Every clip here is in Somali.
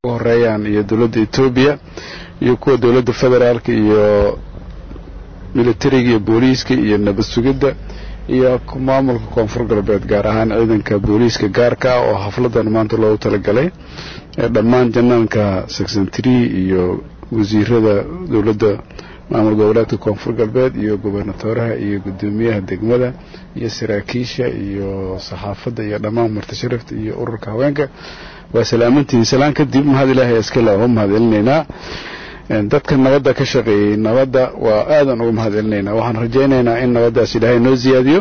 u horeeyaan iyo dowladda etoobiya iyo kuwa dowladda federaalka iyo militariga iyo booliiska iyo nabad sugidda iyo maamulka koonfur galbeed gaar ahaan ciidanka booliiska gaarka ah oo xafladan maanta loogu talagalay dhammaan janaanka section tree iyo wasiirada dowladda maamul goboleedka koonfur galbeed iyo gobernatoraha iyo guddoomiyaha degmada iyo saraakiisha iyo saxaafadda iyo dhammaan martasharifta iyo ururka haweenka waa salaamantihiin salaan kadib mahad ilaahay iskale uga mahad celinaynaa dadka nabadda ka shaqeeyey nabadda waa aadan uga mahad celinaynaa waxaan rajaynaynaa in nabaddaas ilaahay noo siyaadiyo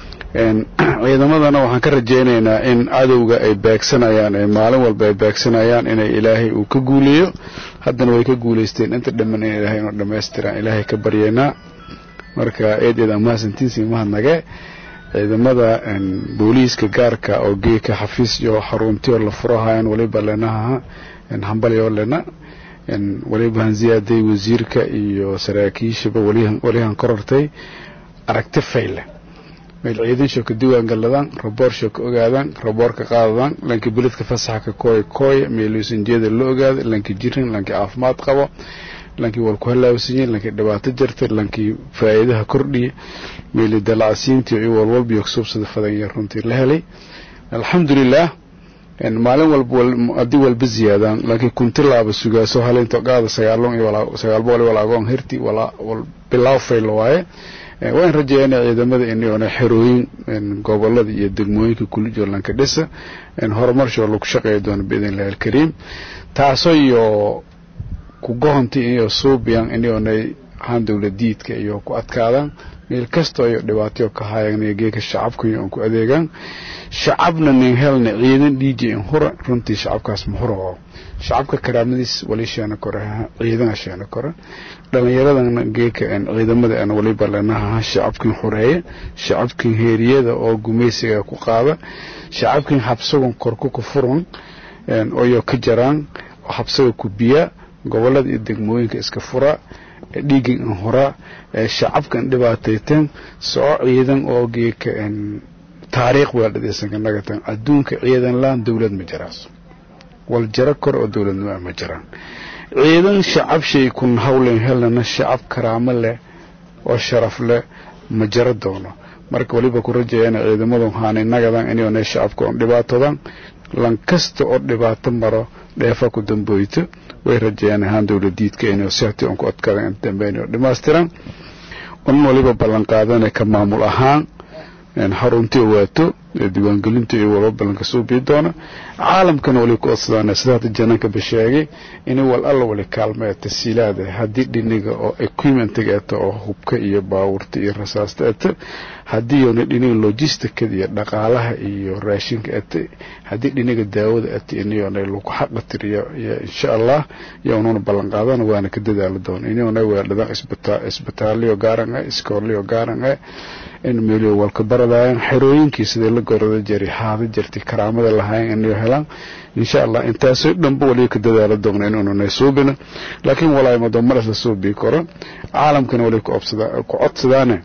ciidamadana waxaan ka rajaynaynaa in cadowga ay beegsanayaan ee maalin walba ay beegsanayaan inay ilaahay uu ka guuleeyo haddana way ka guulaysteen inta dhamman in ilaahay inuu dhammaystiraan ilaahay ka baryaynaa marka eed eed amahadsantiinsi mahadnage ciidamada booliiska gaarka oo geeka xafiis iyo xaruntiyo la furahayan waliba lenaha hambalyo lena waliba hanziyaaday wasiirka iyo saraakiishaba walihan korortay aragti fayle meel ciidan shoo ka diwaan galadaan raboor shoo ka ogaadaan raboor ka qaadadaan lanki biladka fasaxa ka kooya kooya meeluusanjeeda la ogaada lanki jirin lanki caafimaad qabo lankii wal ku halaawsanyiin lankii dhibaato jirta lankii faa'iidaha kordhiya meeli dalacsiintii iyo walwalbiyo suubsada fadanya runtii la helay alxamdulilah maalin walba haddii walba ziyaadaan laakiin kunti laaba sugaaso halinta qaada sagaalon iyo sagaal boqol iyo walaagoon hirti bilaaw fayla waaye waan rajeeyana ciidamada iniona xerooyin gobolada iyo degmooyinka kulijoolanka dhisa horumarshoo lagu shaqeeya doono biidn illahi alkariim taasoo iyo kugohonti iyo suubiyan inionay ahaan dowladiidka iyo ku adkaadaan meel kastoo iyo dhibaatayo ka haayaan geeka shacabka iyo ku adeegaan shacabna nin helna ciidan dhiiji in hura runtii shacabkaas ma hura oo shacabka karaamadiis wali sheena kore ciidana sheena kore dhalinyaradana geeka ciidamada aan waliba leenaha shacabkin xureeya shacabkin heeriyada oo gumaysiga ku qaada shacabkin habsagon korku ku furan oyo ka jaraan habsaga ku biya gobolada iyo degmooyinka iska fura dhiigan in hora shacabkan dhibaatayteen soo ciidan oo geeka taariikh weeldhadeysanka nagatan adduunka ciidan laan dowlad ma jiraas wal jaro kor oo dowladnimo ma jiraan ciidan shacab shay kun hawlen helana shacab karaamo leh oo sharaf leh ma jaro doono marka waliba ku rajayana ciidamadu haanay nagadan inay shacabka on dhibaatodan lan kasta oo dhibaato maro dheefa ku damboyto way rajayaan ahaan dowladiidka inay sihti on ku adkaadaan inta dambe inay dhammaystiran un waliba ballan qaadana ka maamul ahaan xaruntii waato diiwaangelinta iyo walba ballanka soo bii doona caalamkana wali ku odsadaan sida hadda jananka ba sheegay inay wal alla wali kaalma ee tasiilaada haddii dhiniga oo equipmentiga eeta oo hubka iyo baawurta iyo rasaasta eeta haddii yoona dhiniga logisticada iyo dhaqaalaha iyo raashinka eeta haddii dhiniga daawada eeta inayona lagu xaqa tiriyo insha allah yoonuna ballan qaadana waana ka dadaali doona inayona weeldhadaan isbitaaliyo gaaran ah iskooliyo gaaran ah in meeliyo walka baradaayan xerooyinkii sidai la gorada jari haada jirtay karaamada lahayn inay helaan insha allah intaasoo dhanba waliba ka dadaala doona inuunanay suubina laakiin walaahi madomaras la suubii karo caalamkana waliba ku codsadaane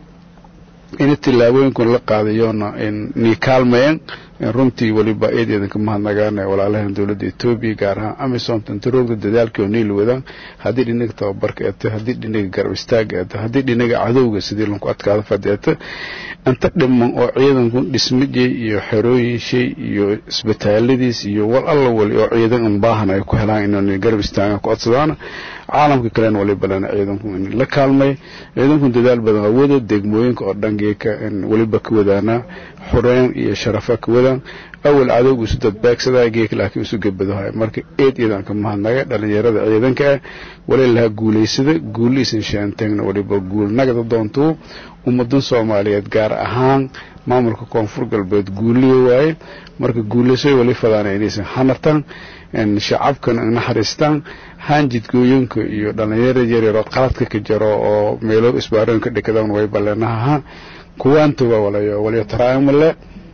ina tillaabooyinkun la qaadayoona nii kaalmayeen runtii waliba eed eedanka mahadnagaana walaalahan dowladda etoobiya gaar ahaan amisom tantaroogda dadaalkii oo niil wadaan haddii dhinaga tababarka eeta haddii dhinaga garab istaaga eeta haddii dhinaga cadowga sidii lanku adkaado fad eeta inta dhiman oo ciidanku dhismajay iyo xerooyin shay iyo isbitaaladiis iyo wal alla wali oo ciidan un baahan ay ku helaan inay garab istaagaan ku codsadaana caalamka kalena waliba lana ciidanku in la kaalmay ciidanku dadaal badan oo wada degmooyinka oo dhangeeka waliba ka wadaana xureyn iyo sharafa ka wadaan awal cadowgu isu dadbaagsadaa geeka laakiin isu gebadahay marka eed iidan ka mahadnaga dhalinyarada ciidanka ah wali lahaa guulaysada guuliisan sheanteegna waliba guulnagada doontuu ummadan soomaaliyeed gaar ahaan maamulka koonfur galbeed guuliyo waaye marka guulaysoy wali fadaana inaysan hanatan shacabkana naxariistaan haanjidgooyinka iyo dhalinyarada yaryaroo qaladka ka jaro oo meelo isbaarooyinka dhikadaan way baleenahaha kuwaantuba walayo waliyo taraamale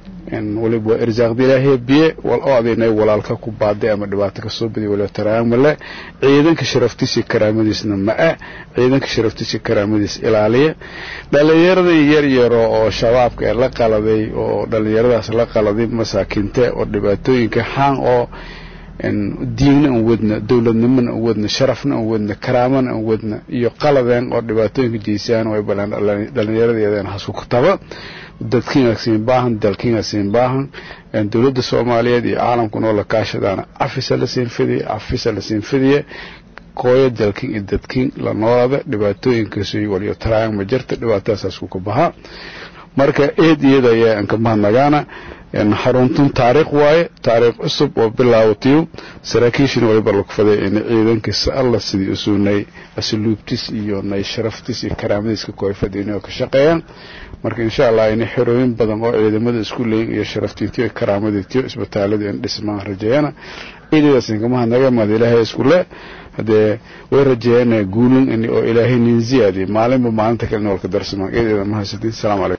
waliba waa irsaaqda ilaahay biye wal oo adinay walaalka ku baaday ama dhibaato ka soo badiy waliba taraamale ciidanka sharaftiisa karaamadiisna ma-a ciidanka sharaftiisa karaamadiis ilaaliya dhalinyarada yaryaro oo shabaabka ee la qaladay oo dhalinyaradaas la qaladay masaakiinte oo dhibaatooyinka xaan oo diinna aan wadna dowladnimona aan wadna sharafna aan wadna karaamana aan wadna iyo qaladeen oo dhibaatooyinka jeysaan way balaan dhallinyaradeedeen hasku kutaba dadkiina siin baahan dalkiina siin baahan dowladda soomaaliyeed iyo caalamkuna oo la kaashadaana cafisa la siin fidiye cafisa la siin fidiye kooyo dalkin iyo dadkin la noolada dhibaatooyinkaasi waliyo taraayang ma jirta dhibaatadaas ku baha marka eed iyada ayaa aan ka mahadnagaana xaruntun taariikh waaye taariikh cusub oo bilaawatiyo saraakiishina waliba lagu faday in ciidankiisa alla sidii usuunay asluubtis iyo nay sharaftis iyo karaamadiiska kooyfada inay ka shaqeeyaan marka insha allah inay xerooyin badan oo ciidamada isku leeyin iyo sharaftiitiyo iyo karaamadiitiyo isbitaalada in dhismaan rajeeyana ciidadaas in ka mahadnaga mahad ilaahay isku le haddee way rajeeyaan guulin oo ilaahay nin ziyaadiye maalinba maalinta kale in walka darsamaan ciideeda mahadsantiin asalaamu calaykum